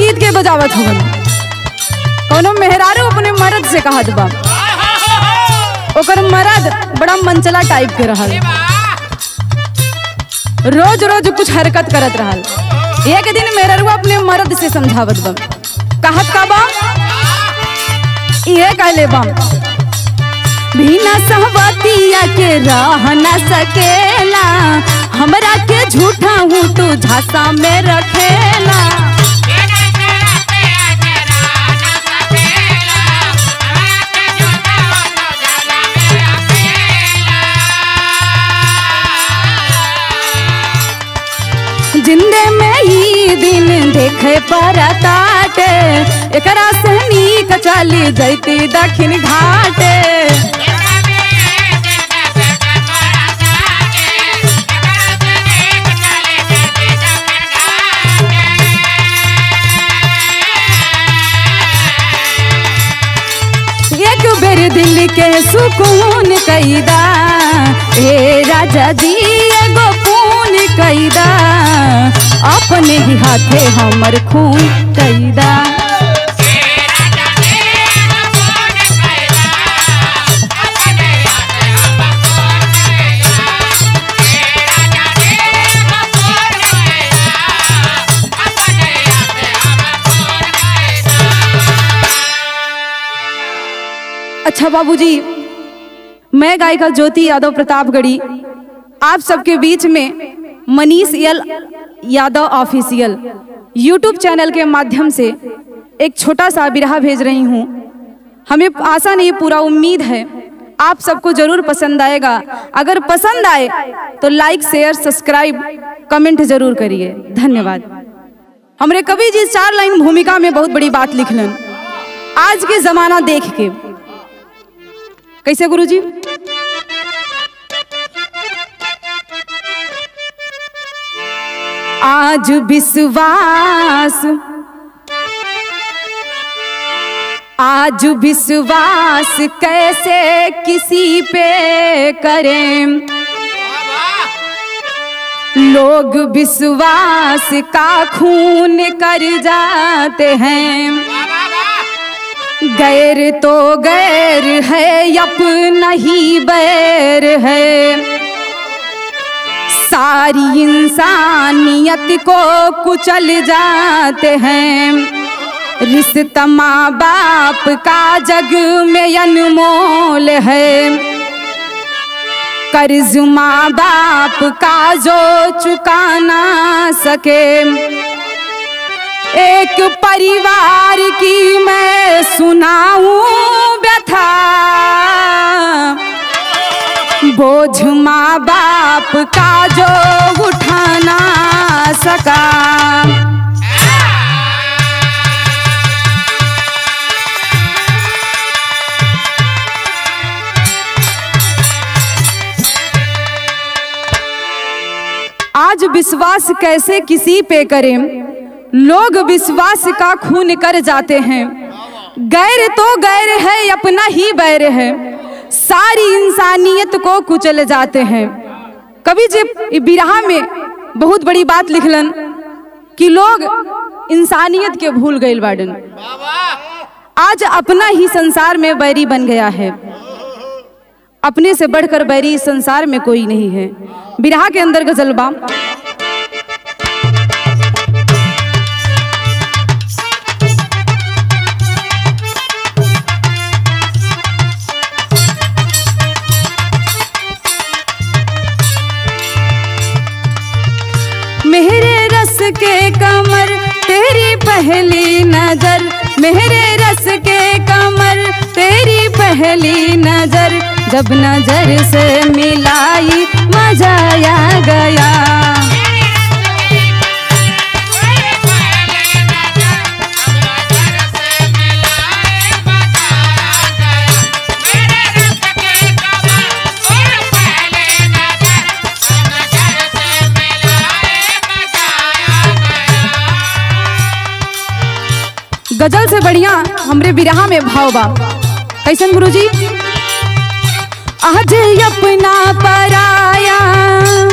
गीत के बजावत हवन कोनो मेहरारू अपने मर्द से कहत बा ओकर मर्द बड़ा मनचला टाइप के रहल रोज रोज कुछ हरकत करत रहल एक दिन मेहररुआ अपने मर्द से समझावत बा कहत का बा ये कहले बा बिना सहवतिया के रह न सकेला हमरा के झूठा हूँ तू झांसा में रखेला जिंदे में ही दिन देखे पर ताटे एकरा से नीक चली जैती दक्षिण घाटे एक बेर दिल के सुकून कैदा ए राजा जी एगो खून कैदा अपने ही हाथे हमर खून कैदा अच्छा बाबूजी मैं गायिका ज्योति यादव प्रतापगढ़ी आप सबके बीच में मनीष यल यादव ऑफिशियल यूट्यूब चैनल के माध्यम से एक छोटा सा बिरहा भेज रही हूँ हमें आशा नहीं पूरा उम्मीद है आप सबको जरूर पसंद आएगा अगर पसंद आए तो लाइक शेयर सब्सक्राइब कमेंट जरूर करिए धन्यवाद हमरे कवि जी चार लाइन भूमिका में बहुत बड़ी बात लिखलन आज के जमाना देख के कैसे गुरुजी आज विश्वास आज विश्वास कैसे किसी पे करें लोग विश्वास का खून कर जाते हैं गैर तो गैर है अपना ही बैर है सारी इंसानियत को कुचल जाते हैं रिश्ता माँ बाप का जग में अनमोल है कर्ज माँ बाप का जो चुका ना सके एक परिवार की मैं सुनाऊं व्यथा बोझ माँ बाप का जो उठाना सका आज विश्वास कैसे किसी पे करें लोग विश्वास का खून कर जाते हैं गैर तो गैर है अपना ही बैर है सारी इंसानियत को कुचल जाते हैं कवि जी बिरहा में बहुत बड़ी बात लिखलन कि लोग इंसानियत के भूल गए बाडन आज अपना ही संसार में बैरी बन गया है अपने से बढ़कर बैरी इस संसार में कोई नहीं है बिरहा के अंदर गजलबा मेरे रस के कमर तेरी पहली नजर मेरे रस के कमर तेरी पहली नजर जब नजर से मिलाई मजा आ गया गजल से बढ़िया हमरे बिरहा में भाव बा कैसन गुरुजी आज अपना पराया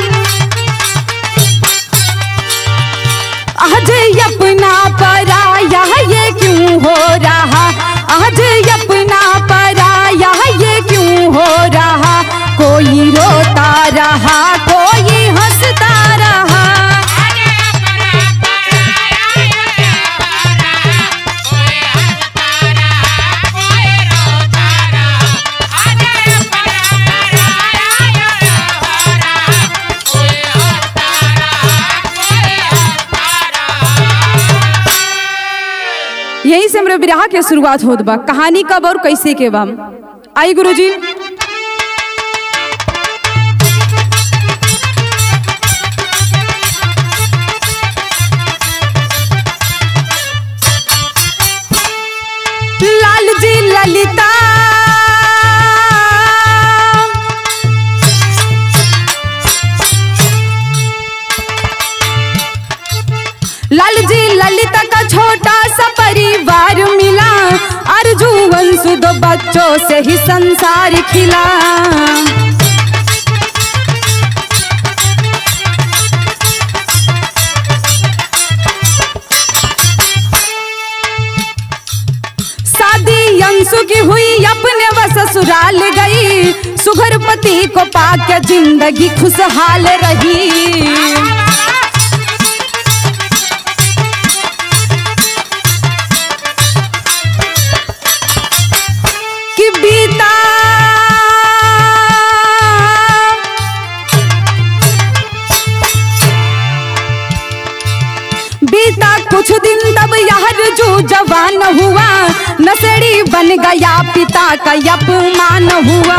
आज अपना पराया हो रहा आज अपना पराया ये क्यों हो रहा कोई रोता रहा कोई हंसता रहा यहीं से हमरे विराह के शुरुआत होत बा कहानी कब और कैसे के बा आई गुरुजी लाल जी ललिता लाल जी ललिता का छोटा सा परिवार मिला अर्जु वंशु दो बच्चों से ही संसार खिला शादी अंशु की हुई अपने व ससुराल गई सुघर पति को पाके जिंदगी खुशहाल रही कि बीता बीता कुछ दिन तब यार जो जवान हुआ नशेड़ी बन गया पिता का अपमान हुआ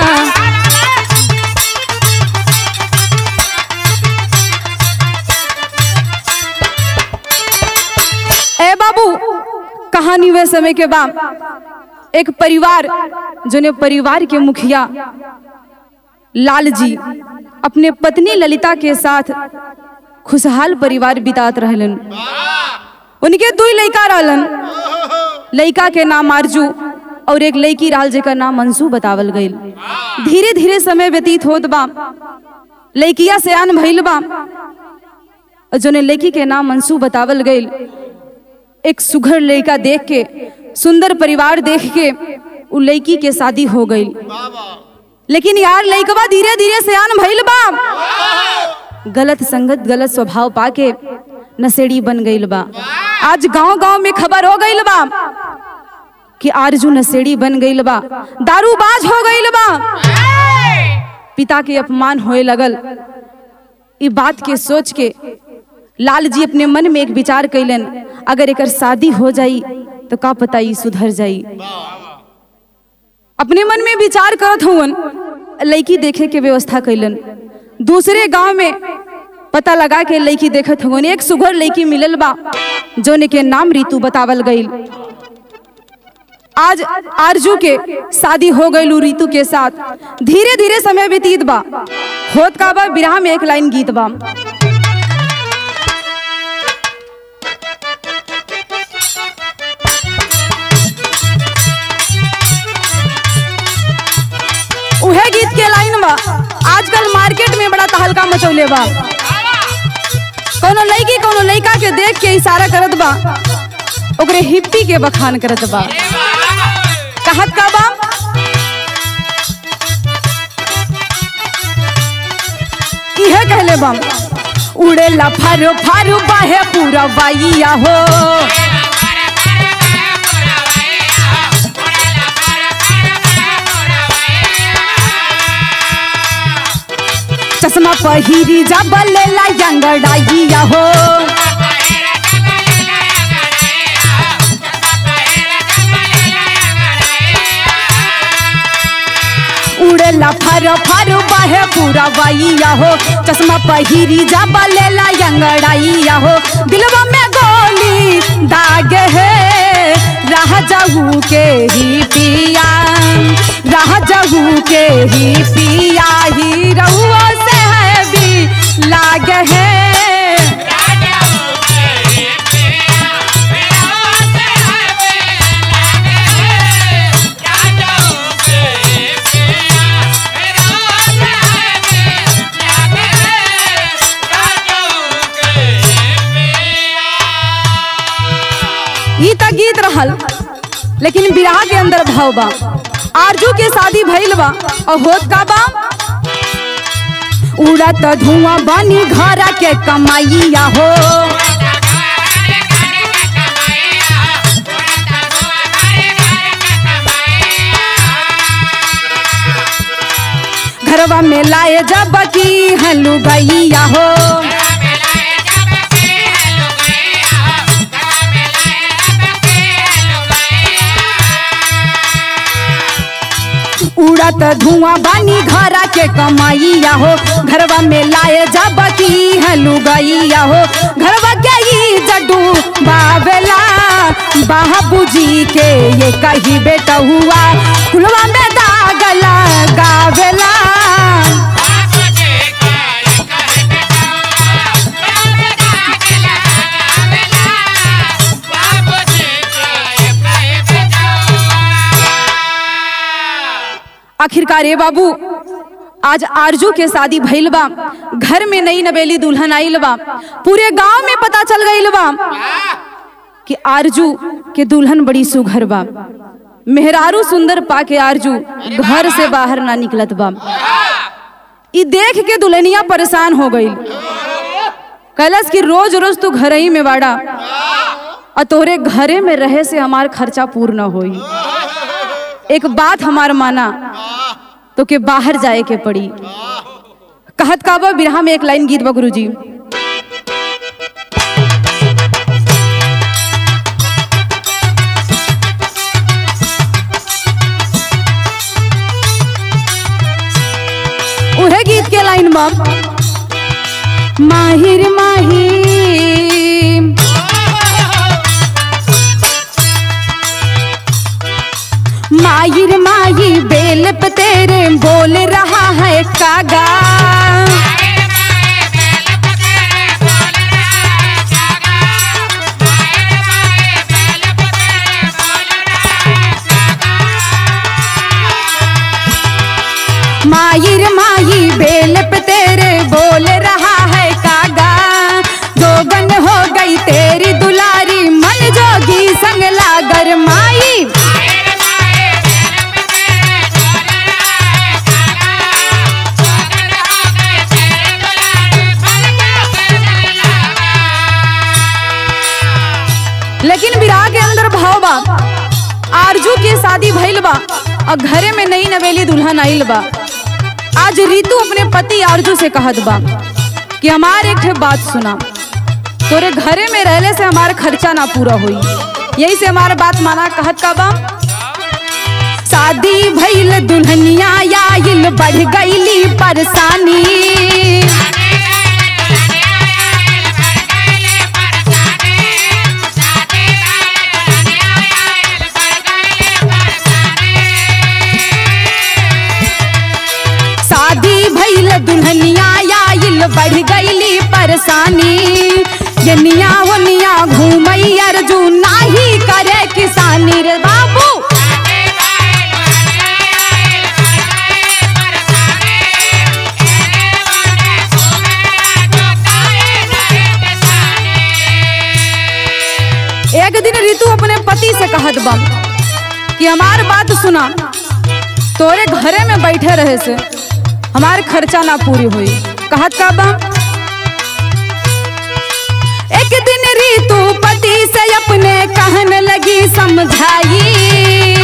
ए बाबू कहानी वे समय के बाद एक परिवार जोने परिवार के मुखिया लाल जी अपने पत्नी ललिता के साथ खुशहाल परिवार बितात रहलन उनके दो लड़का रहलन लड़का के नाम आरजू और एक लड़की रहल जेकर नाम मंसू बतावल गईल धीरे धीरे समय व्यतीत होत बा लड़किया से आन भइल बा और जोने लड़की के नाम मंसू बतावल गईल एक सुघर लड़का देख के सुंदर परिवार देख के उ लड़की के शादी हो गई लेकिन यार लड़कवा धीरे धीरे सयान भइल बा गलत संगत गलत स्वभाव पाके नशेड़ी बन गईल बा आज गांव गांव में खबर हो गईल बा कि आरजू नशेड़ी बन गईल बा दारूबाज हो गईल बा पिता के अपमान होए लगल ई बात के सोच के लाल जी अपने मन में एक विचार कैलन अगर एकर शादी हो जाई तो का पता ई सुधर जाई अपने मन में विचार करत हुवन लड़की देखे के व्यवस्था कैलन दूसरे गांव में पता लगा के लड़की देखत हुवन एक सुघर लड़की मिलल बा जोने के नाम रीतु बतावल गईल आज आरजू के शादी हो गईल रीतु के साथ धीरे धीरे समय व्यतीत बा होत का बा विराह में एक लाइन गीत बा उहे गीत के लाइन बा आजकल मार्केट में बड़ा तहलका मचौले बा कोनो लड़की कोनो लड़का के देख के इशारा करत बा ओकरे हिप्पी के बखान करत बा कहत का बा इहे कहले बा उड़े ला फारो फारो बाहे पूरा वाइया हो चश्मा पहिरी जा बल्लेला यंगड़ाइया हो उड़ेला फर फर बाहे पूरा वाइया हो चश्मा पहिरी जा बल्लेला यंगड़ाइया हो दिलवा में गोली दाग है राह जाऊ के ही पिया राह जाऊ के ही पिया ही रहुआ से है भी लाग है ई त गीत रहल लेकिन बिरहा के अंदर भाव बा आरजू के शादी भइल बा और होत का बा उड़त धुआं बनी घरा के कमाइया हो घरवा में लाए जब की हलू गैया हो उड़त धुआं बानी घरा के कमाइया हो घरवा में लाए जब की हलू गैया हो घरवा के ई जडू बाबेला बाबूजी के ये कही बेटा हुआ कुलवा में दागला गावेला आखिरकार ए बाबू आज आरजू के शादी भइल बा घर में नई नवेली दुल्हन आइल बा पूरे गांव में पता चल गइल बा कि आरजू के दुल्हन बड़ी सुघर बा मेहरारू सुंदर पा के आरजू घर से बाहर ना निकलत बा ई देख के दुल्हनिया परेशान हो गई कैलस कि रोज रोज तू घर ही में बाड़ा और तोरे घरे में रहे से हमार खर्चा पूर्ण होई एक बात हमार माना तो के बाहर जाए के पड़ी कहत का बा बिरहा में एक लाइन गीत बा गुरुजी उहे गीत के लाइन बा माहिर माही माहिर माही बेल पे तेरे बोल रहा है कागा माहिर माही बेल पे तेरे बोल रहा है कागा जोगन हो गई तेरी दुलारी मन जोगी संग लागर माई लेकिन विराह के अंदर भाव बा आरजू के शादी भइल बा और घरे में नई नवेली दुल्हन आइल बा आज रीतू अपने पति आरजू से कहत बा कि हमार एक ठे बात सुना तोरे घरे में रहले से हमार खर्चा ना पूरा हुई यही से हमार बात माना कहत का बा शादी भइल दुल्हनिया आइल बढ़ गईली परेशानी शादी भइल दुल्हनिया आइल बढ़ गईली परेशानी यनिया वनिया घूमई अर्जू नाही करे किसानी रे बाबू एक दिन ऋतु अपने पति से कहत बा कि हमार बात सुना तोरे घरे में बैठे रहे से हमार खर्चा ना पूरी हुई कहत का बा एक दिन ऋतु पति से अपने कहन लगी समझाई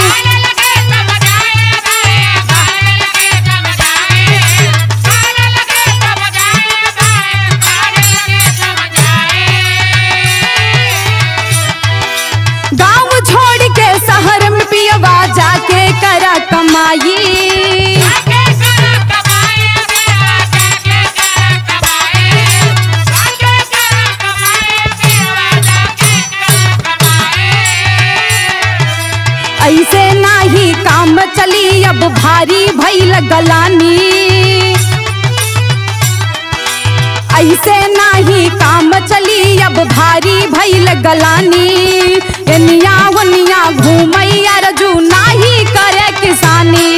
गांव छोड़ के शहर में पियवा जाके करा कमाई ऐसे नाही काम चली अब भारी भइल गलानी ऐसे नाही काम चली अब भारी भइल गलानी एनिया वनिया घूमई अर्जू नाही करे किसानी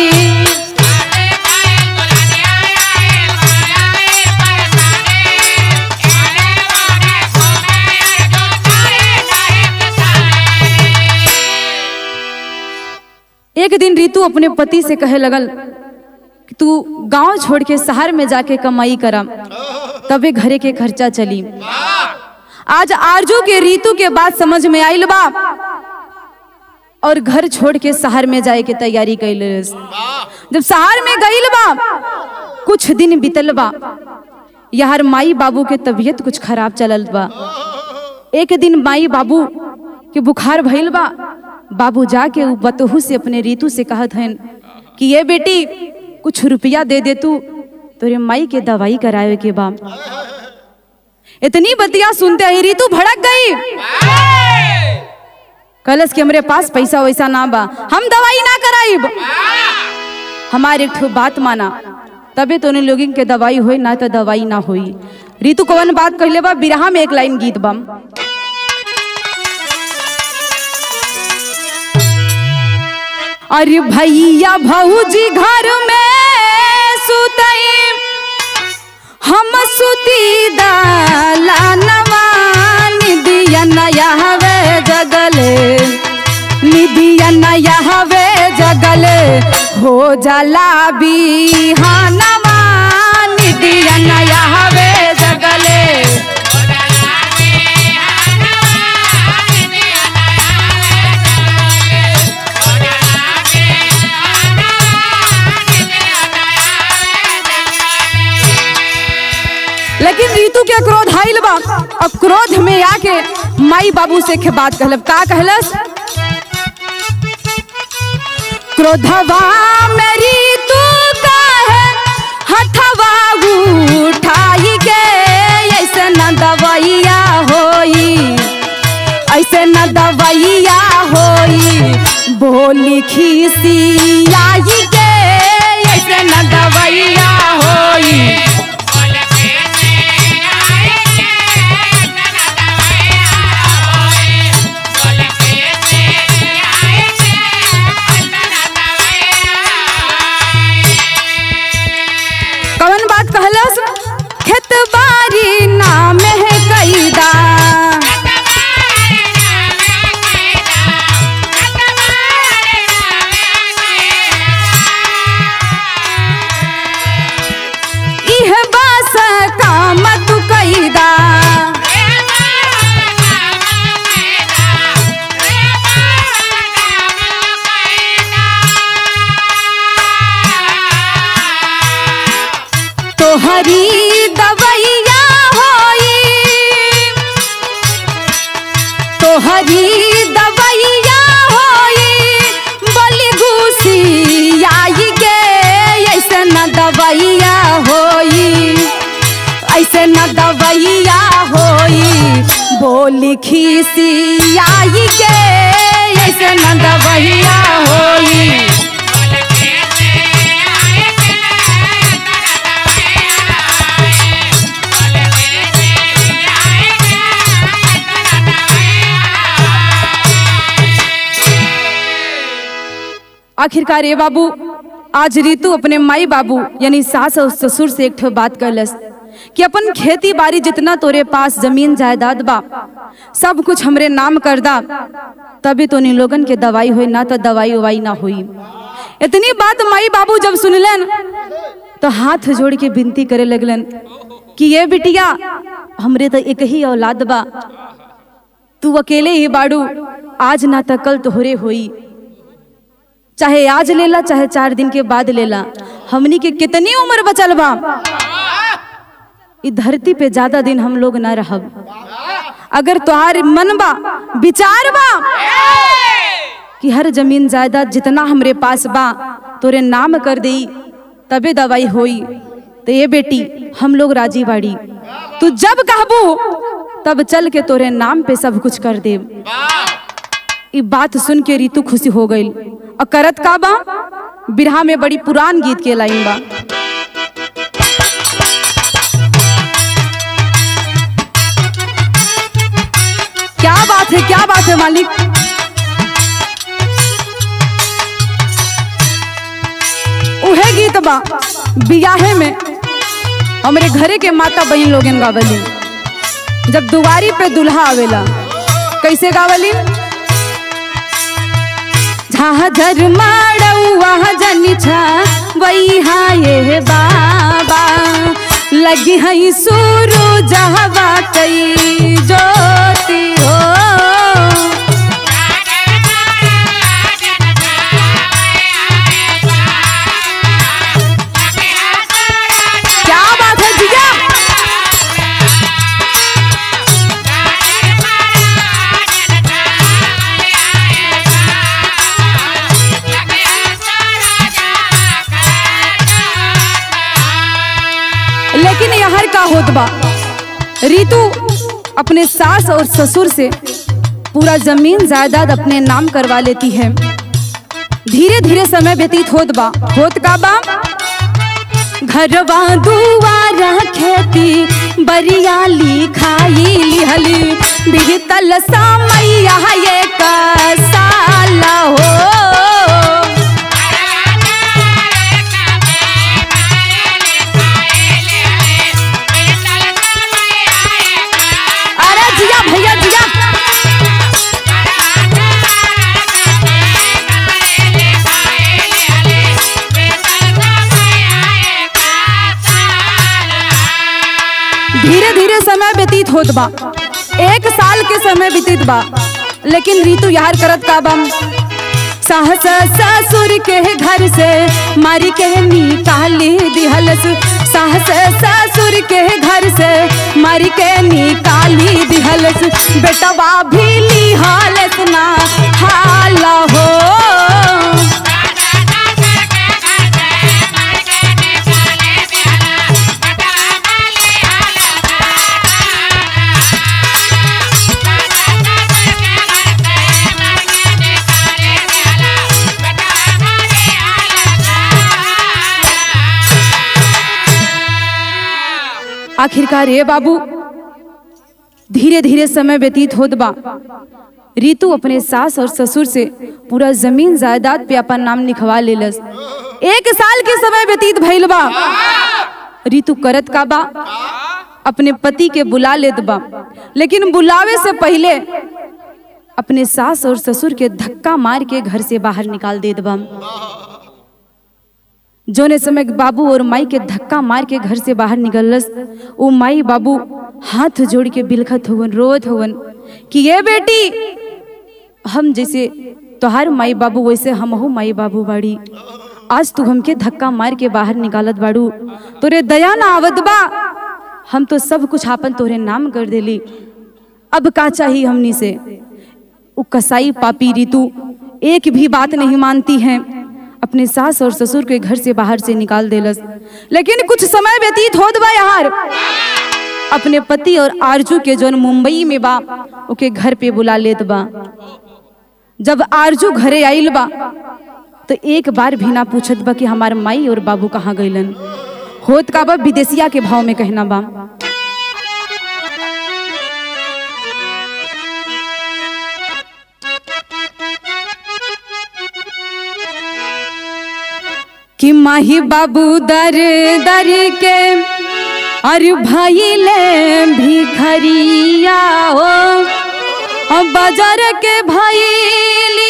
दिन रितु अपने पति से कहे लगल कि तू गांव छोड़ के शहर में जाके कमाई करा तबे घरे के खर्चा चली आज आरजू के रीतु के बात समझ में आइल बा और घर छोड़ के शहर में जाए के तैयारी कैल जब शहर में गइल बा कुछ दिन बीतल बा यार माई बाबू के तबीयत कुछ खराब चलल बा एक दिन माई बाबू के बुखार भइल बा बाबू जाके उ बतहू से अपने रीतु से कहत हन कि ये बेटी कुछ रुपया दे दे तू तोरे माई के दवाई करावे के बा इतनी बतिया सुनते ही रीतु भड़क गई कलश के हमरे पास पैसा वैसा ना बा हम दवाई ना कराइब हमारे एक ठो बात माना तबे तो उन लोगन के दवाई होई ना तो दवाई ना होई रीतु कौन बात कहले बा बिरहा में एक लाइन गीत बा अरे भैया भौजी घर में सुतई हम सुती दालानवा निदिया नया हवे जगले निदिया नया हवे जगले हो जाला बिहानवा निदिया नया हवे जगले लेकिन रीतु के क्रोध आइल बा और क्रोध में आके माई बाबू से के बात कहलब का कहलस क्रोधवा में रीतु काहे हथवा उठाई के ऐसे न दवैया होई ऐसे न दवैया होई बोली खिसियाई के ऐसे न दवैया होई कवन बात कहलस खेत बारी नाम है कैदा इह बास काम तू कैदा तोहरी दवैया होई तोहरी दवैया होई बलि घुसी आई के ऐसे न दवैया होई ऐसे न दवैया होई बोली खीसी आई के ऐसे न दवैया होई आखिरकार ये बाबू आज रीतु अपने माई बाबू यानी सास और ससुर से एक ठो बात कहलस कि अपन खेती बाड़ी जितना तोरे पास जमीन जायदाद बा सब कुछ हमरे नाम कर दा तभी तो नी लोगन के दवाई होई ना तो दवाई उवाई ना हुई इतनी बात माई बाबू जब सुनलन तो हाथ जोड़ के विनती करे लगलन कि ये बिटिया हमरे तो एक ही औलाद बा तू अकेले ही बाड़ू आज ना तो कल तोहरे होई चाहे आज लेला चाहे चार दिन के बाद लेला हमनी के कितनी उम्र बचल बा इ धरती पे ज्यादा दिन हम लोग ना रहब अगर तुहार मन बा विचार बा कि हर जमीन जायदाद जितना हमरे पास बा तोरे नाम कर देई तबे दवाई होई तो ये बेटी हम लोग राजी बाड़ी तू जब कहबू तब चल के तोरे नाम पे सब कुछ कर देब ई बात सुन के रीतु खुशी हो गई और करत का बा बिरहा में बड़ी पुरान गीत के लाइन बा क्या बात है क्या बात है मालिक उहे गीत बा बियाहे में हमरे घरे के माता बहन लोगन गावली जब दुआरी पे दुल्हा आवेला कैसे गावली झाझर माड़ौआ जनी छा वही ये बाबा लगी हई सुरु जहवा कई ज्योति हो क्या बात है जिया लेकिन यहाँ का होत बा रीतू अपने सास और ससुर से पूरा जमीन जायदाद अपने नाम करवा लेती है धीरे धीरे समय व्यतीत होत बा होत का बा घरवा दुआरा खेती बरियाली खाई लिहली बिहतल समैया ये कसाला हो अरे जिया भैया जिया धीरे धीरे समय व्यतीत होत बा एक साल के समय व्यतीत बा लेकिन रीतु यार करत का बम साहस ससुर के घर से मारी के निकाली दिहलस साहस ससुर के घर से मारी के निकाली दिहलस बेटवा भी लिहालस ना हाला हो आखिरकार ये बाबू धीरे धीरे समय व्यतीत होत बा रीतु अपने सास और ससुर से पूरा जमीन जायदाद पे अपन नाम लिखवा लेलस एक साल के समय व्यतीत भइल बा रीतु करत का बा अपने पति के बुला लेत बा लेकिन बुलावे से पहले अपने सास और ससुर के धक्का मार के घर से बाहर निकाल देत बा जोने समय बाबू और माई के धक्का मार के घर से बाहर निकलस वो माई बाबू हाथ जोड़ के बिलखत हुवन रोत हुवन कि ये बेटी हम जैसे तोहार माई बाबू वैसे हमहू माई बाबू बाड़ी आज तू हमके धक्का मार के बाहर निकालत बाड़ू तोरे दया ना आवत बा हम तो सब कुछ आपन तोरे नाम कर देली अब का चाहिए हमनी से वो कसाई पापी रीतू एक भी बात नहीं मानती हैं अपने सास और ससुर के घर से बाहर से निकाल देलस लेकिन कुछ समय व्यतीत होत बा यार अपने पति और आरजू के जोन मुंबई में बा ओके घर पे बुला लेत बा जब आरजू घरे आइल बा तो एक बार भी ना पूछत बा कि हमार माई और बाबू कहाँ गइलन होत का बा विदेशिया के भाव में कहना बा कि माही बाबू दर दर के अरे भाई ले भिखरिया हो और बाजार के भैली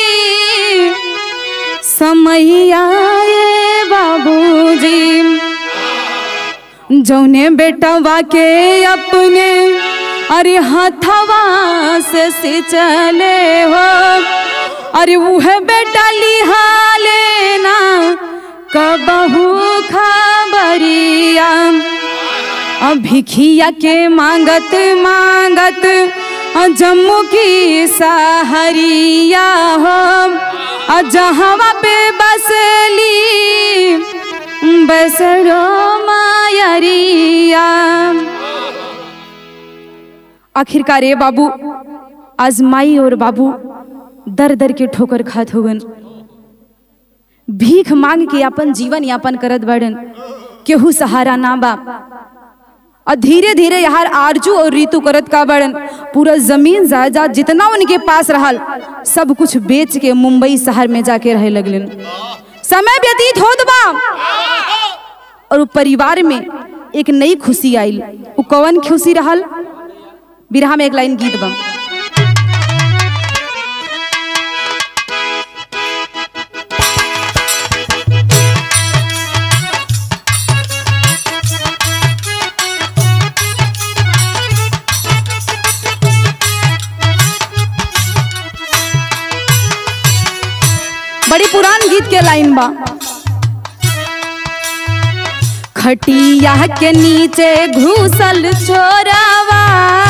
समैया ये बाबूजी जौने बेटवा के अपने अरे हथवा से सिंचले हो अरे वह बेटा लिहा लेना कबहू खबरिया अब भिखिया के मांगत मांगत अ जम्मू की सहरिया हो अ जहवा पे बसली बसरो मायरिया आखिरकार ये बाबू आज माई और बाबू दर दर के ठोकर खात होगन भीख मांग के अपन जीवन यापन करत बड़न केहू सहारा ना बा और धीरे धीरे यार आरजू और रीतु करत का बड़न पूरा जमीन जायदाद जितना उनके पास रहल सब कुछ बेच के मुंबई शहर में जाके रहे लगलन समय व्यतीत होत बा और उ परिवार में एक नई खुशी आइल उ कौन खुशी रहल बिरहा में एक लाइन गीत बा बड़ी पुरान गीत के लाइन बा खटिया के नीचे घुसल छोरावा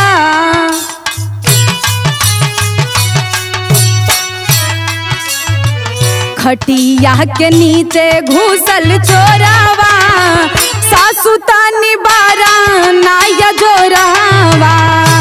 खटिया के नीचे घुसल छोरावा सासु तानी बारा नाया जोरावा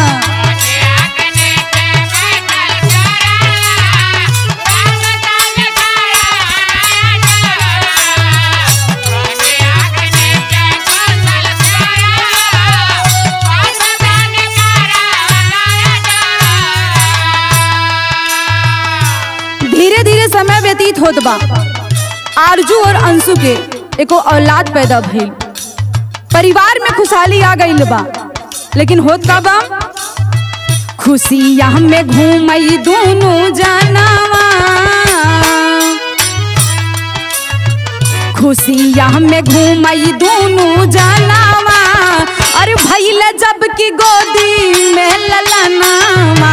धीरे धीरे समय व्यतीत होत बा आरजू और अंशु के एको औलाद पैदा भइल परिवार में खुशहाली आ गइल बा लेकिन होत का बा खुशियाँ में घूमई दोनों जानवा खुशियाँ में घूमई दोनों जानवा अरे भैल जब की गोदी में ललनावा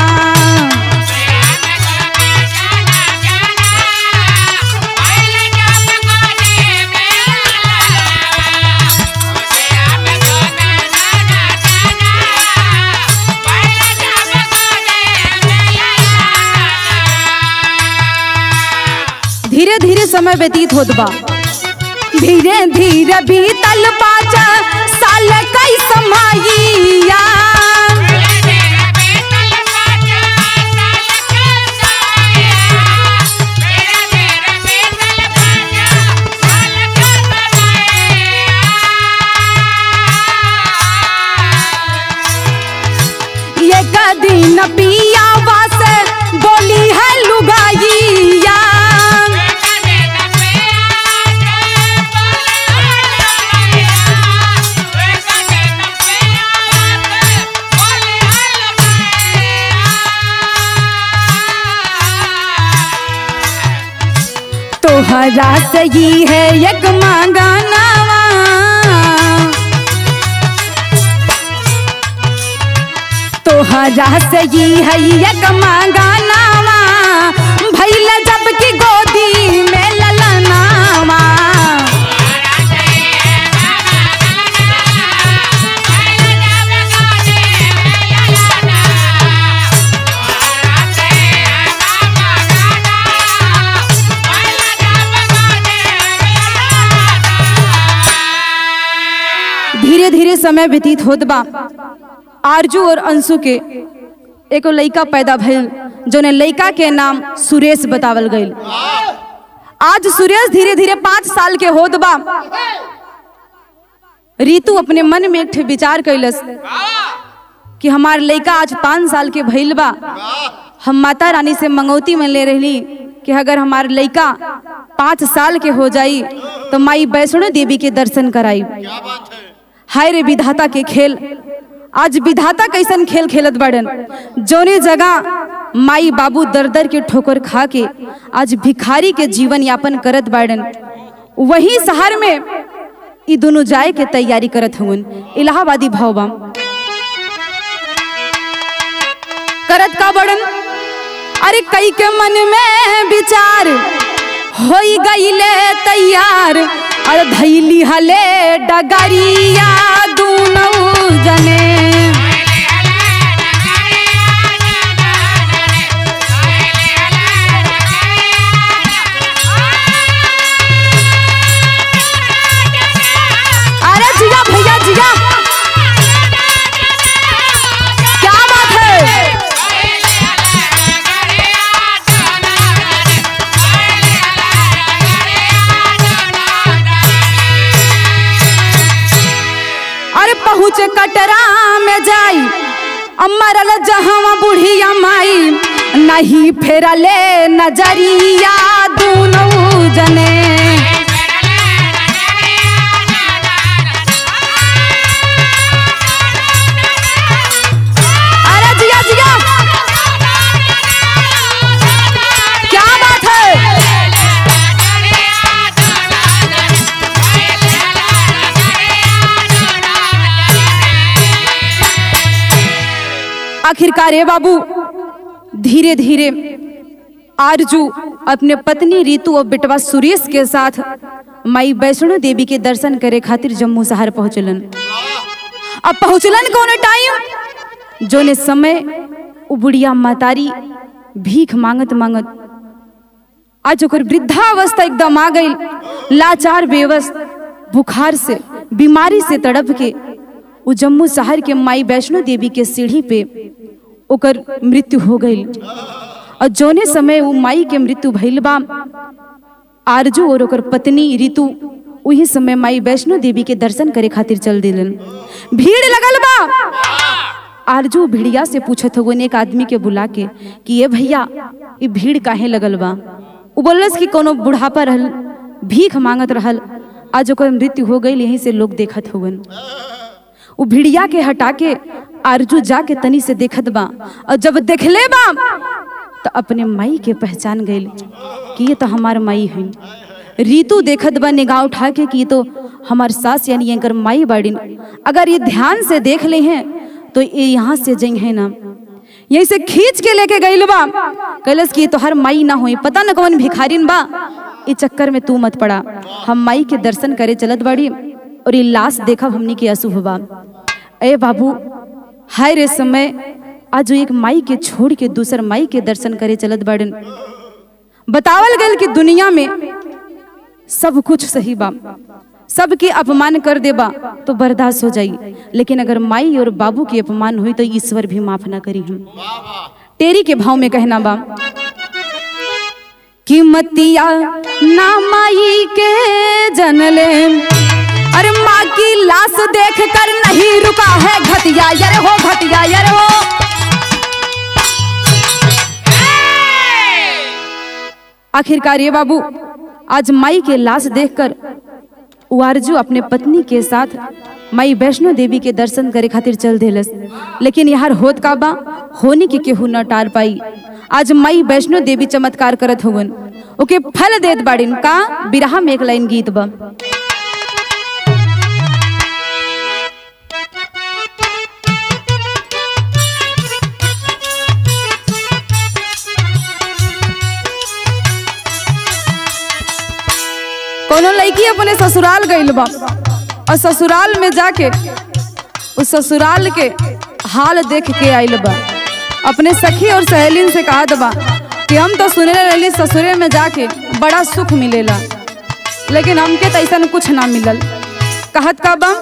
धीरे धीरे समय व्यतीत होत बा धीरे धीरे बीतल पाचा साल कई समाइया ये दिन पिया वास बोली है लुगाइया तोहरा सही है एक मांगानावा तोहरा सही है एक मांगानावा भैल जब की गोदी में ललनावा धीरे धीरे समय व्यतीत होत बा आरजू और अंशु के एगो लइका पैदा भइल जोने लइका के नाम सुरेश बतावल गइल आज सुरेश धीरे धीरे पाँच साल के होत बा रीतु अपने मन में एक ठे विचार कैलस कि हमार लइका आज पाँच साल के भइल बा हम माता रानी से मंगौती में ले रही कि अगर हमार लइका पाँच साल के हो जाई तो माई वैष्णो देवी के दर्शन कराई क्या बात है हाय रे विधाता के खेल आज विधाता कैसन खेल खेलत बड़न जोने जगह माई बाबू दर दर के ठोकर खा के आज भिखारी के जीवन यापन करत बाड़न वही शहर में ई दोनों जाए के तैयारी करत हुन इलाहाबादी भवबा करत का बड़न अरे कई के मन में विचार होई गईले तैयार अरे धैली हले डगरिया दूनऊ जने अरे जिया भैया जिया क्या बात है अरे पहुँचे कटरा में जाई अमरल जहाँ बुढ़िया माई नहीं फेरले नजरिया दूनऊ जने अरे जिया जिया क्या बात है आखिरकार ए बाबू धीरे धीरे आरजू अपने पत्नी रीतु और बेटवा सुरेश के साथ माई वैष्णो देवी के दर्शन करे खातिर जम्मू शहर पहुंचलन अब पहुंचलन कौन टाइम जोने समय उ बुढ़िया मातारी भीख मांगत मांगत आज ओकर वृद्धावस्था एकदम आ गई लाचार बेवस बुखार से बीमारी से तड़प के उ जम्मू शहर के माई वैष्णो देवी के सीढ़ी पे ओकर मृत्यु हो गई और जोने समय उ माई के मृत्यु भइल बा आरजू और ओकर पत्नी ऋतु उही समय माई वैष्णो देवी के दर्शन करे खातिर चल दिलन भीड़ लगल बा आरजू भिड़िया से पूछत हो एक आदमी के बुला के कि ये भैया ये भीड़ काहे लगल बा उ बोलस कि कोनो बुढ़ापा रहल भीख मांगत रहल आज ओकर मृत्यु हो गई यहीं से लोग देखत हुवन उ भिड़िया के हटा के आरजू जाके तनी से देखत बा और जब देखले बा तो अपने माई के पहचान गई कि ये तो हमार माई है रीतु देखत बा निगाह उठा के कि ये तो हमार सास यानी एकर माई बाड़ीन अगर ये ध्यान से देख ले हैं तो ये यहाँ से जई है ना यहीं से खींच के लेके गई बा कैलस कि ये तो हर माई ना होई पता न कौन भिखारिन बा ये चक्कर में तू मत पड़ा हम माई के दर्शन करे चलत बाड़ी और ये लाश देखब हमनी के अशुभ बा ए बाबू हाय रे समय आज एक माई के छोड़ के दूसर माई के दर्शन करे चलत बाड़न बतावल गल कि दुनिया में सब कुछ सही बा सबके अपमान कर देबा तो बर्दाश्त हो जाई लेकिन अगर माई और बाबू के अपमान हुई तो ईश्वर भी माफ ना करी हम तेरी के भाव में कहना बा कि मतिया ना माई के जनले अरे माँ की लाश देख कर नहीं रुका है घटिया यार हो घटिया यार हो आखिरकार ये बाबू आज माई के लाश देखकर उआरजू अपने पत्नी के साथ माई वैष्णो देवी के दर्शन करे खातिर चल देलस लेकिन यार होत का बा होने के केहू न टार पाई आज माई वैष्णो देवी चमत्कार करत हुवन ओके फल देत बाड़िन का बिरहा में एक लाइन गीत बा कोनो लड़की अपने ससुराल गइल बा और ससुराल में जाके उस ससुराल के हाल देख के आइल बा अपने सखी और सहेलिन से कहत बा कि हम तो सुने रहली ससुरे में जाके बड़ा सुख मिलेला लेकिन हमके तो ऐसा कुछ ना मिलल कहत का बा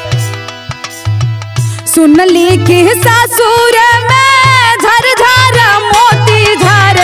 सुनली कि ससुर में झर झर मोती झरे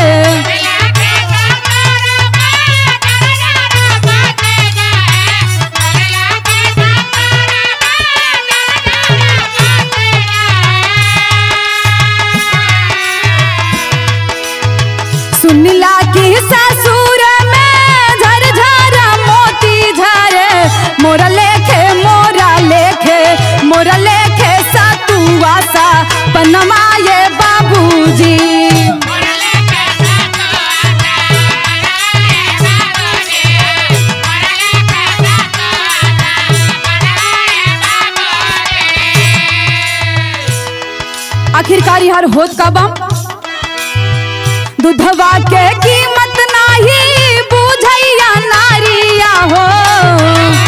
सुनला कि ससुर में झर झर मोती झरे मोरा लेखे मोरा लेखे मोरा लेखे सतुआ सा बनमाए बाबूजी आखिरकार यार होत का बम दूधवा के कीमत नाही बुझैया नारिया हो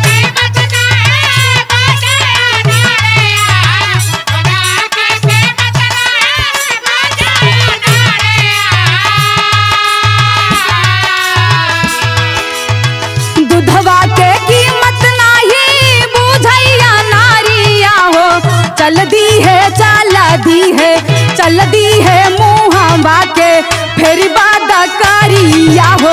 दूधवा के कीमत नाही बुझैया नारिया हो चल दी है चल दी है चल दी है मुहम्मा के फिर बाद करिया हो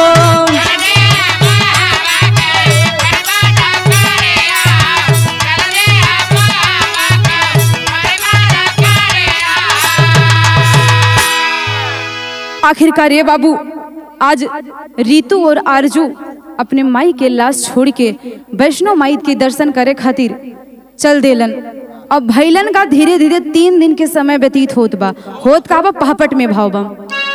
आखिरकार ये बाबू आज रीतू और आरजू अपने माई के लाश छोड़ के वैष्णो माई के दर्शन करे खातिर चल देलन अब भैलन का धीरे धीरे तीन दिन के समय व्यतीत होत बा होत का बा पहपट में भाव बा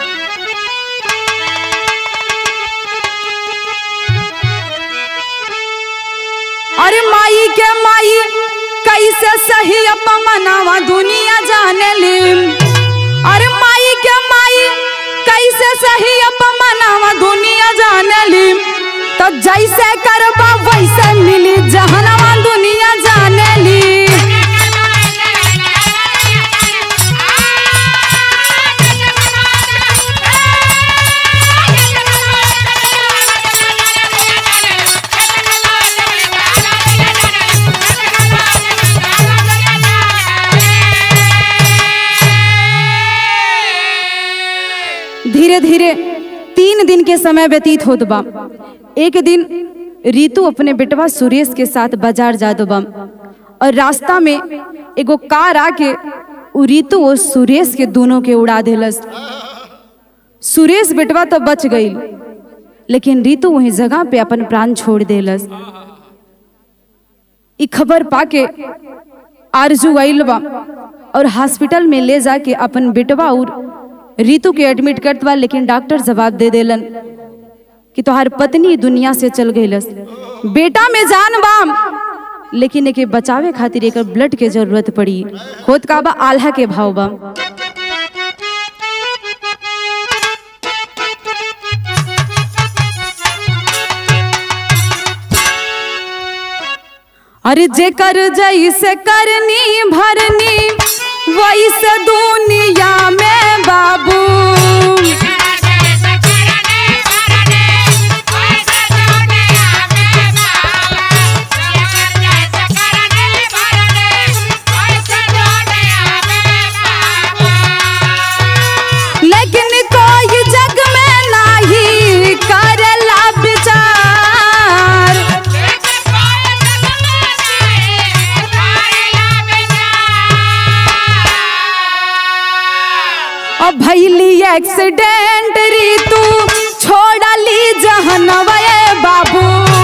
अरे माई के माई कैसे सही अपमनावा दुनिया जाने ली अरे माई के माई कैसे मानली तो जैसे करबा वैसे मिली जहनवा दुनिया जानेली धीरे धीरे तीन दिन के समय व्यतीत होत बा एक दिन रीतु अपने बेटवा सुरेश के साथ बाजार जात बा और रास्ता में एगो कार आके उ रीतु और सुरेश के दोनों के उड़ा देलस सुरेश बेटवा तो बच गई लेकिन रीतु वही जगह पे अपन प्राण छोड़ देलस ई खबर पाके आरजू आइल बा और हॉस्पिटल में ले जाके अपन बेटवा और रीतु के एडमिट करत बा लेकिन डॉक्टर जवाब दे देलन कि तोहार पत्नी दुनिया से चल गईलस बेटा में जान बा लेकिन एके बचावे खातिर एकर ब्लड के जरूरत पड़ी होत का बा आल्हा के भाव बा अरे जेकर जैसे करनी भरनी वैसे दुनिया में बाबू लेकिन कोई जग में नाही करेला विचार अब भैली एक्सीडेंट रीतू छोड़ली जहनवा ए बाबू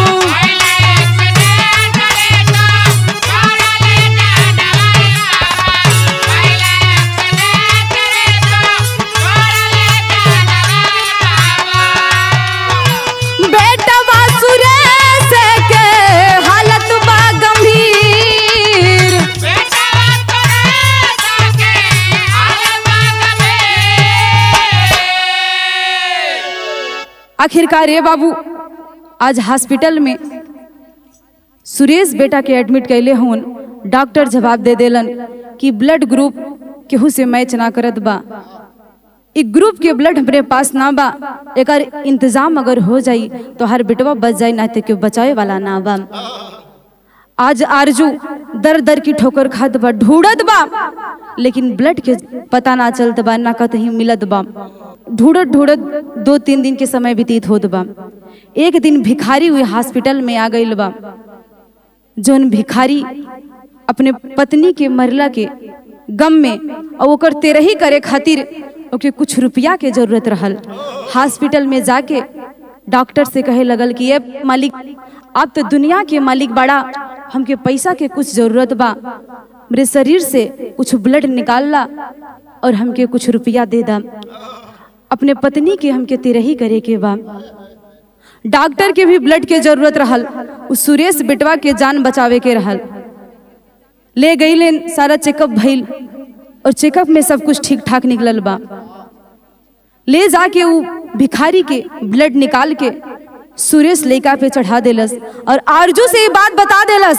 बेटवा सुरेश के हालत बा गंभीर आखिरकार रे बाबू आज हॉस्पिटल में सुरेश बेटा के एडमिट कैले हून डॉक्टर जवाब दे देलन कि ब्लड ग्रुप केहू से मैच ना करत बा इ ग्रुप के ब्लड हमरे पास ना बा एकर इंतजाम अगर हो जाई तो हर बेटवा बच जाई ना तो केहू बचावे वाला ना बा आज आरजू दर दर की ठोकर खात बा ढूंढत बा लेकिन ब्लड के पता ना चलत बा ना कतहीं मिलत बा ढूंढत ढूंढत दो तीन दिन के समय व्यतीत होत बा एक दिन भिखारी हुई हॉस्पिटल में आ गईल बा जौन भिखारी अपने पत्नी के मरला के गम में और ओकर तेरही करे खातिर ओके कुछ रुपया के जरूरत रहल हॉस्पिटल में जाके डॉक्टर से कहे लगल कि ये मालिक आप तो दुनिया के मालिक बड़ा हमके पैसा के कुछ जरूरत बा मेरे शरीर से कुछ ब्लड निकाल ला और हमके कुछ रुपया दे दा अपने पत्नी के हमके तेरही करे के बा डॉक्टर के भी ब्लड के जरूरत रहल उस सुरेश बेटवा के जान बचावे के रहल ले गई लेन सारा चेकअप भइल और चेकअप में सब कुछ ठीक ठाक निकलल बा ले जाके उ भिखारी के ब्लड निकाल के सुरेश लइका पे चढ़ा देलस और आरजू से ये बात बता देलस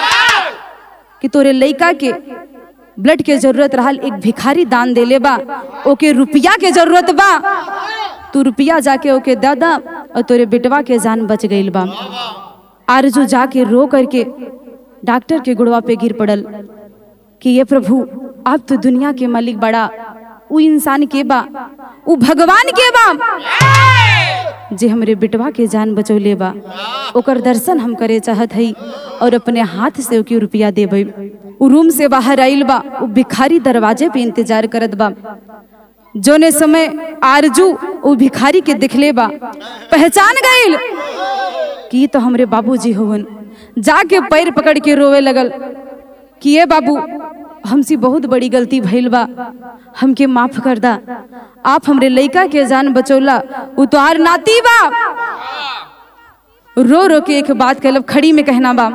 कि तोरे लइका के ब्लड के जरूरत रहल एक भिखारी दान देले बा ओके रुपया के जरूरत बा तू रुपया जाके ओके दादा और तोरे बेटवा के जान बच गईल बा आरजू जाके रो करके डॉक्टर के गुड़वा पे गिर पड़ल कि ये प्रभु आप तो दुनिया के मालिक बड़ा उ इंसान के बा उ भगवान के बा जे हमरे बेटवा के जान बचौले बा ओकर दर्शन हम करे चाहत हई और अपने हाथ से ओके रुपया देबै उ रूम से बाहर आइल बा उ भिखारी दरवाजे पे इंतजार करत बा जोने समय आरजू उ भिखारी के दिखले बा पहचान गईल कि ये तो हमरे बाबूजी होवन जाके पैर पकड़ के रोवे लगल कि ये बाबू हमसे बहुत बड़ी गलती भइल बा हमके माफ कर दा आप हमरे लइका के जान बचौला उ तो आर नाती बा रो रो के एक बात कहलब खड़ी में कहना बा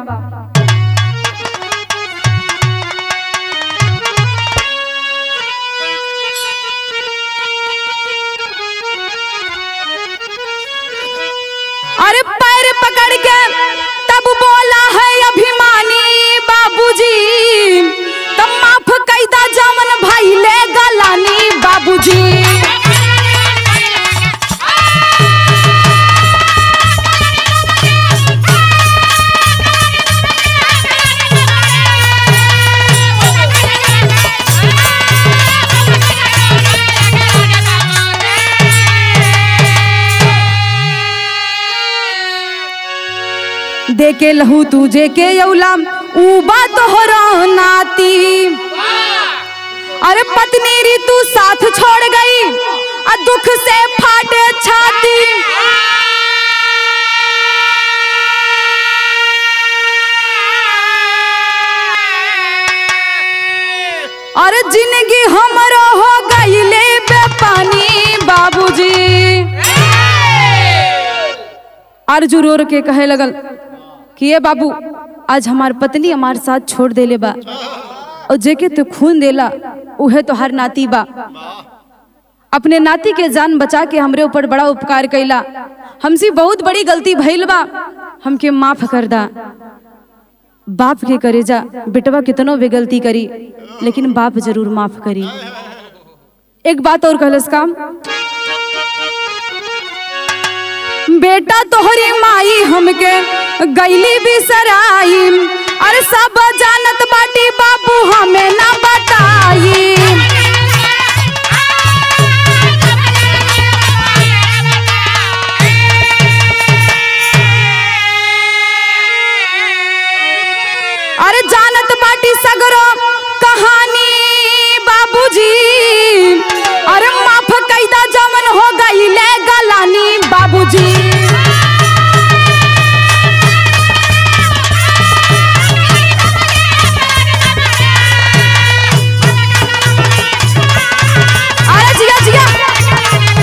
दे के लहू तुझे के यौला उबा तोहरा नाती अरे पत्नी री तू साथ छोड़ गई आ दुख से फाटे छाती अरे जिंदगी हमरो हो गईले बेपानी बाबूजी अर्जु रो रो के कहे लगल कि ये बाबू आज हमार पत्नी हमार साथ छोड़ देले बा और जेके तू खून देला उहे तो हर नाती बा अपने नाती के जान बचा के हमरे ऊपर बड़ा उपकार कैला हमसे बहुत बड़ी गलती भइल बा हमके माफ कर दा बाप के करे जा बेटवा कितनो भी गलती करी लेकिन बाप जरूर माफ करी एक बात और कहलस काम बेटा तोहरी माई हमके गईली बिसराई अरे सब जानत बाटी बाबू हमें ना बताई अरे जानत बाटी सगरो कहानी बाबूजी अरे माफ कैदा जमन हो गई ले गलानी बाबूजी अरे जिया जिया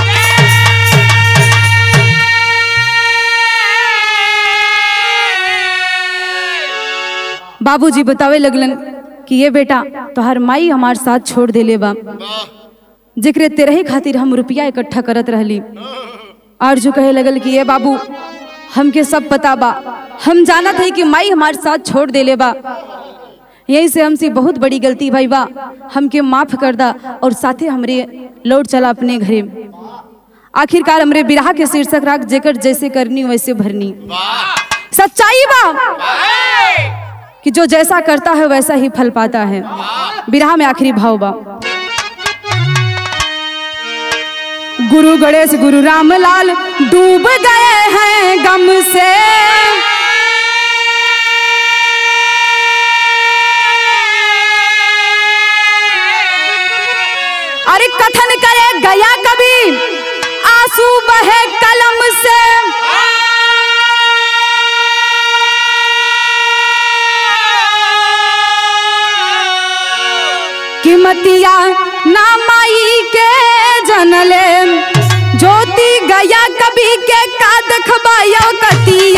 बाबूजी बतावे लगलन कि ये बेटा तोहर माई हमार साथ छोड़ देले बा जेकरे तेरही खातिर हम रुपया इकट्ठा करत रहली आरजू कहे लगल कि ये बाबू हमके सब पता बा हम जानत है कि माई हमार साथ छोड़ देले बा यही से हमसे बहुत बड़ी गलती भाई बा हमके माफ कर दा और साथे हमरे लौट चला अपने घरे आखिरकार हमरे बिरहा के शीर्षक राख जेकर जैसे करनी वैसे भरनी सच्चाई बा कि जो जैसा करता है वैसा ही फल पाता है बिरहा में आखिरी भाव बा गुरु गणेश गुरु रामलाल डूब गए हैं गम से अरे कथन करे गया कभी आंसू बहे कलम से किमतिया ना माई के जनले ज्योति गया कभी के का देखबायो कती